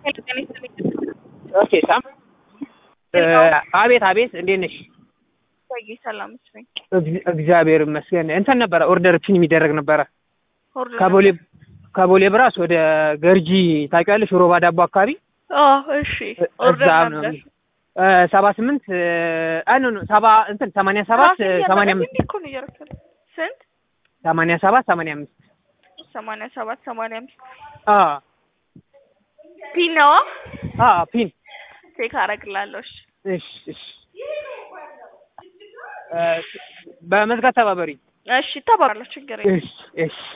ኦኬ ሳም አቤት አቤት፣ እንዴት ነሽ? ቆይ ሰላም መስሎኝ እግዚ- እግዚአብሔር ይመስገን። እንትን ነበረ ኦርደር ፒን የሚደረግ ነበረ ኦርደር ከቦሌ ከቦሌ ብራስ ወደ ገርጂ ታውቂያለሽ? ሮባ ዳቦ አካባቢ አዎ፣ እሺ ኦርደር እዛ ነው ነበር። ሰባ ስምንት አይ ኖ ኖ ሰባ እንትን ሰማንያ ሰባት ሰማንያ አምስት እንዴ እኮ ነው እያደረኩት ያለው። ስንት ሰማንያ ሰባት ሰማንያ አምስት ሰማንያ ሰባት ሰማንያ አምስት አ ፒን ነዋ። አ ፒን ቼክ አደርግላለሁ። እሺ እሺ እሺ እ በመዝጋት ተባበሪ እሺ ተባባለሁ፣ ችግር የለም። እሺ እሺ